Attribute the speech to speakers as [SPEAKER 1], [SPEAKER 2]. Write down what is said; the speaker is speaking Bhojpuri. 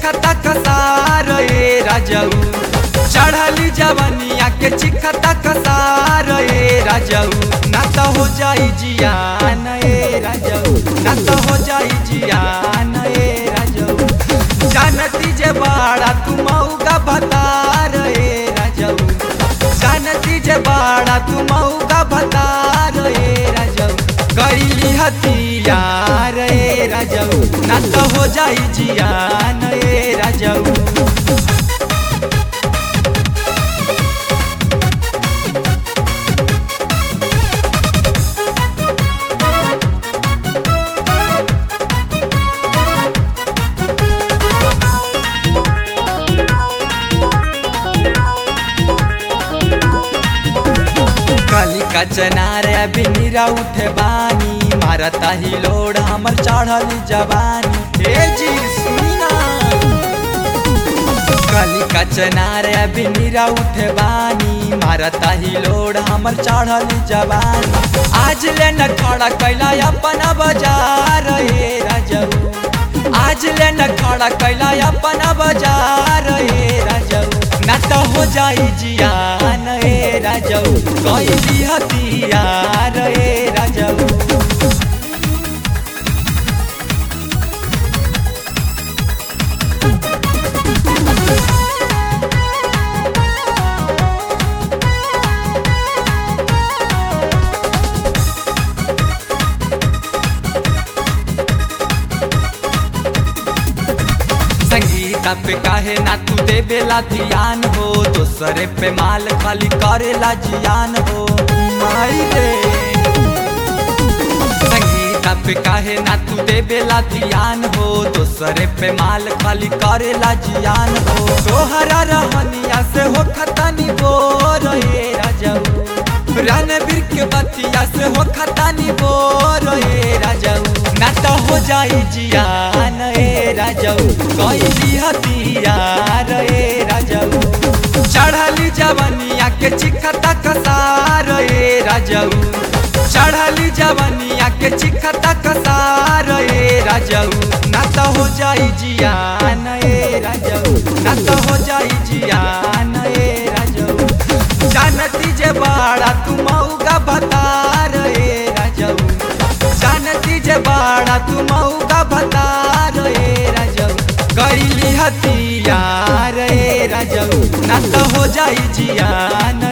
[SPEAKER 1] चिखता कसार ए राजऊ चढ़ली जवनिया के चिखता कसार ए राजऊ ना तो हो जाई जियान ए राजऊ ना तो हो जाई जियान ए राजऊ जानती जे बाड़ा तू मऊगा भतार ए राजऊ जानती जे बाड़ा तू मऊगा भतार ए राजऊ कैली हथियार ए राजऊ ना तो हो जाई जियान ए राजऊ काली का चनार अभी नीरा उठे बानी मारता ही लोड हमर चढ़ल जवानी हे जी सुनी ना काली का चनार अभी नीरा उठे बानी मारता ही लोड हमर चढ़ल जवानी आज ले न खड़ा कैला अपना बाजार हे राजऊ आज ले न खड़ा कैला अपना बाजार हे राजऊ ना तो हो जाई जियान ए राजऊ कैली हथियार ए राजऊ संगीता पे काहे ना तू देवेला ध्यान हो दूसरे पे माल खाली करेला जियान हो माई रे संगीता पे काहे ना तू देवेला ध्यान हो दूसरे पे माल खाली करेला जियान हो तोहरा रहनिया से हो खतानी बोर हे राजऊ रणबीर के बतिया से हो खतानी बोर हे राजऊ ना तो हो जाई जियान ए राजऊ कैली हथियार ए राजऊ चढ़ली जवनिया के चिखता कसार ए राजऊ चढ़ली जवनिया के चिखता कसार ए राजऊ ना तो हो जाई जियान ए राजऊ ना तो हो जाई जियान ए राजऊ जानती जे बाड़ा तू मऊगा भतार ए राजऊ जानती जे बाड़ा तू मऊगा भतार ए राजऊ कैली हथियार ए राजऊ ना तो हो जाई जियान